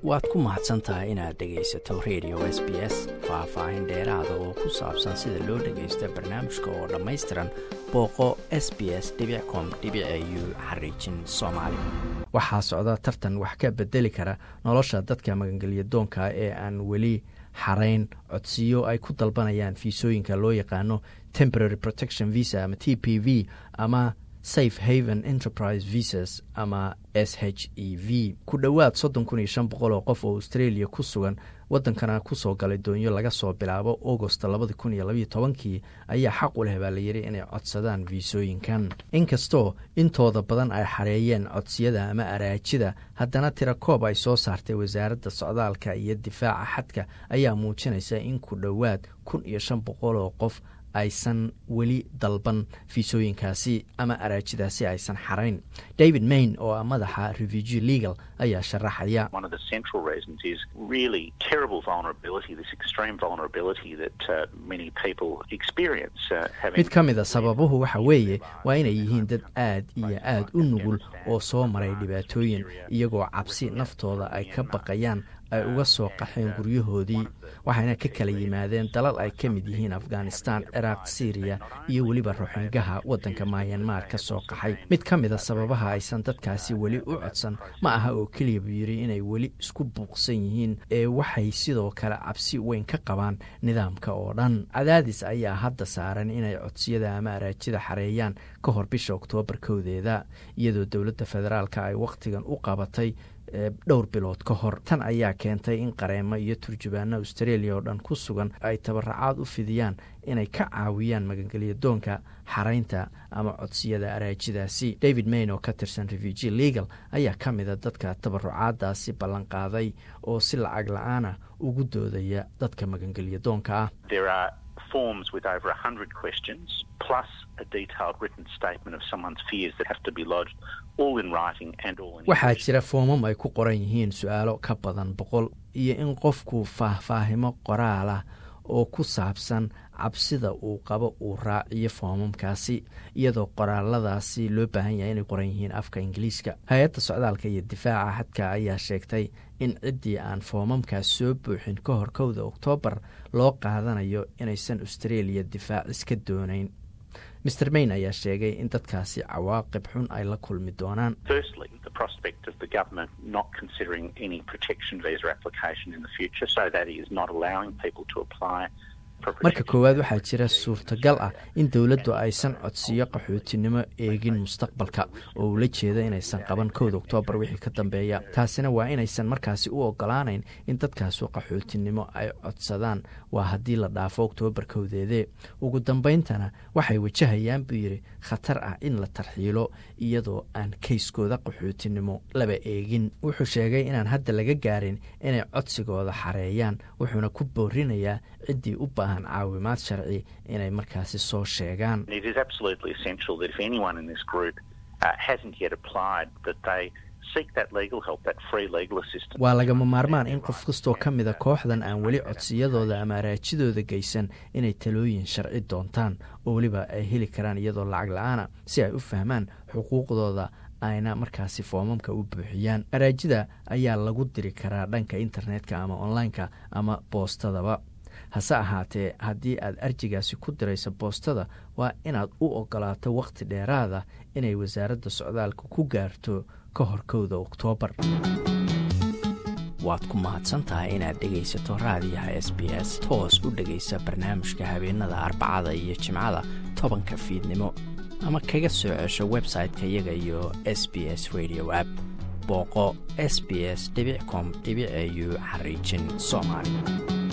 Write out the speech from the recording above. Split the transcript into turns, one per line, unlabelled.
waad ku mahadsan tahay inaad dhegaysato radio s b s faah-faahin dheeraada oo ku saabsan sida loo dhagaysto barnaamijka oo dhammaystiran booqo s b s com u xariijin soomaali waxaa socda tartan wax ka bedeli kara nolosha dadka magangelya doonka ee aan weli xarayn codsiyo ay ku dalbanayaan fiisooyinka loo yaqaano temporary protection visa ama t p v ama safe haven enterprise visas ama s h e v ku dhowaad soddon kun iyo shan boqol oo qof oo australia ku sugan waddankana kusoo galay doonyo laga soo bilaabo augost labadi kun iyo labayo tobankii ayaa xaq u leh baa layidhi inay codsadaan fiisooyinkan inkastoo intooda badan ay xareeyeen codsiyada ama araajida haddana tira koob ay soo saartay wasaaradda socdaalka iyo difaaca xadka ayaa muujinaysa in ku dhowaad kun iyo shan boqol oo qof aysan weli dalban fiisooyinkaasi ama araajidaasi aysan xarayn david main oo ah madaxa refugee legal ayaa sharaxaya mid ka mida sababuhu waxa weeye waa inay yihiin dad aad iyo aad u nugul oo soo maray dhibaatooyin iyagoo cabsi naftooda ay ka baqayaan ay uga soo qaxeen guryahoodii waxayna ka kala yimaadeen dalal ay ka mid yihiin afghanistan ciraaq syriya iyo weliba ruxangaha waddanka mayanmar ka soo qaxay mid ka mida sababaha aysan dadkaasi weli u codsan ma aha oo keliya buu yidhi inay weli isku buuqsan yihiin ee waxay sidoo kale cabsi weyn ka qabaan nidaamka oo dhan cadaadis ayaa hadda saaran inay codsiyada ama araajida xareeyaan ka hor bisha oktoobar kowdeeda iyadoo dowladda federaalka ay wakhtigan u qabatay dhowr bilood ka hor tan ayaa keentay in qareemo iyo turjubaano australia oo dhan ku sugan ay tabaracaad u fidiyaan inay ka caawiyaan magangelya doonka xaraynta ama codsiyada araajidaasi david mayn oo ka tirsan refugee legal ayaa ka mida dadka tabarucaadaasi ballanqaaday oo si lacag la-aana ugu doodaya dadka magangelya doonka ah
forms with over a hundred questions plus a detailed written statement of someone's fears that have to be lodged all in writing and all in
waxaa jira foomam ay ku qoran yihiin su-aalo ka badan boqol iyo in qofku faahfaahimo qoraal ah oo ku saabsan cabsida uu qabo uu raaciyo foomamkaasi iyadoo qoraaladaasi loo baahan yahay inay qoran yihiin afka ingiliiska hay-adda socdaalka iyo difaaca xadka ayaa sheegtay in ciddii aan foomamkaas soo buuxin ka hor kowda oktoobar loo qaadanayo inaysan australia difaac iska doonayn mr mayn ayaa sheegay in dadkaasi cawaaqib xun ay la kulmi doonaan marka koowaad waxaa jira suurtagal ah in dowladdu aysan codsiyo qaxootinimo eegin mustaqbalka oo ula jeeda inaysan qaban kowda oktoobar wixii ka dambeeya taasina waa inaysan markaasi u ogolaanayn in dadkaasu qaxootinimo ay codsadaan waa haddii la dhaafo oktoobar kowdeedee ugu dambayntana waxay wajahayaan buu yidhi khatar ah in la tarxiilo iyadoo aan kayskooda qaxootinimo laba eegin wuxuu sheegay inaan hadda laga gaarin inay codsigooda xareeyaan wuxuuna ku boorinayaa ciddii u baahan caawimaad sharci inay markaasi soo sheegaan waa lagama maarmaan in qof kastoo ka mida kooxdan aan weli codsiyadooda ama araajidooda geysan inay talooyin sharci doontaan oo weliba ay heli karaan iyadoo lacag la-aana si ay u fahmaan xuquuqdooda ayna markaasi foomamka u buuxiyaan araajida ayaa lagu diri karaa dhanka internetka ama online-ka ama boostadaba hase ahaatee haddii aad arjigaasi ku dirayso boostada waa inaad u ogolaato wakhti dheeraada inay wasaaradda socdaalka ku gaarto ka hor kowda oktoobar waad ku mahadsantahay inaad dhegaysato raadiyaha s b s toos u dhegaysa barnaamijka habeenada arbacada iyo jimcada tobanka fiidnimo ama kaga soo cesho website-ka iyaga iyo s b s radio app booqo s b s com au xariijin soomaali